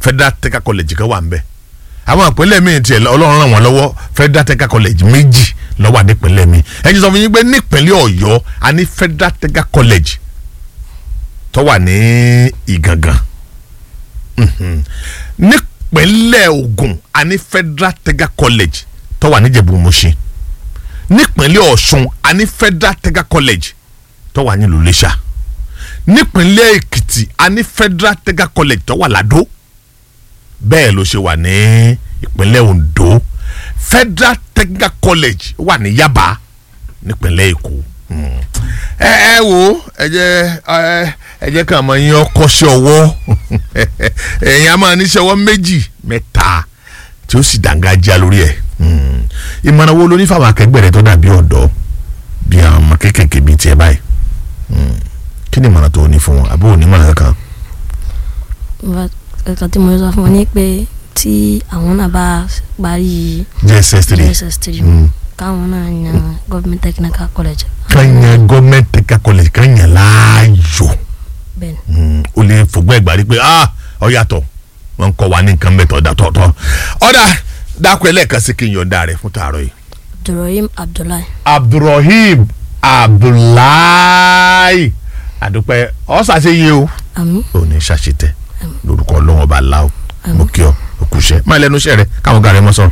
federal technical college kan wà ń bẹ̀ àwọn ìpínlẹ̀ míì tiẹ̀ ọlọ́run ràn wọ́n lọ́wọ́ federal technical college méjì ló wà nípínlẹ̀ mi ẹ̀yin sọ fún yín pé nípínlẹ̀ ọ̀yọ́ a ní federal technical college tó wà ní ìgangan Mhm. nípínlẹ̀ ògùn a ní federal technical college tó wà níjẹ̀bú-Mùṣín nípínlẹ̀ ọ̀ṣun a ní federal technical college tó wà nílùú iléṣà nípínlẹ̀ èkìtì a ní federal technical college tó wà ládó bẹ́ẹ̀ ló ṣe wà ní ìpínlẹ̀ ondo federal technical college wà ní yaba nípínlẹ̀ èkó Hmm. ẹ ẹ wo ẹ jẹ ẹ ẹ jẹ ká máa yan ọkọṣẹ́ ọwọ́ ẹ̀yin a máa níṣẹ́ ọwọ́ méjì mẹ́ta tí ó sì dàngájá lórí ẹ̀ Hmm. ìmọ̀ràn wo ló ní fáwọn akẹgbẹ́ rẹ tó dàbí ọ̀dọ́ bí àwọn ọmọ kéékèèké bíi tiẹ̀ báyìí Hmm. kí ni ìmọ̀ràn tó o ní fún wọn àbí òní ìmọ̀ràn kankan. ẹ̀ka tí mo sọ fún wọn ni pé tí àwọn náà bá parí JSS three JSS three Hmm. káwọn náà yan government technical college kanya gọọmenti technical college kanya láàyò bẹ́ẹ̀ ni Mm, o lè fògbọ́n ẹgbàá rí pé ah ọ yàtọ̀ wọn ń kọ́ wa ní nǹkan mẹ́tọ̀ ọ̀dà tọ̀tọ̀ ọ̀dà dákọ̀ ẹlẹ́ẹ̀kan sí kí n yọ̀ǹda rẹ̀ fún tààrọ̀ yìí. Abdulrahim Abdullahi abdulrahim abdullahi àdúpẹ́ ọ̀sàṣeyẹ o àmín ò ní ṣàṣetẹ lórúkọ ọlọ́wọ́n ọba aláwọ̀ Àmín. mo kí ọ òkúṣẹ́ máa lẹ́nu iṣẹ́ rẹ káwọn gàrẹ́ mọ́ sọ̀rọ̀.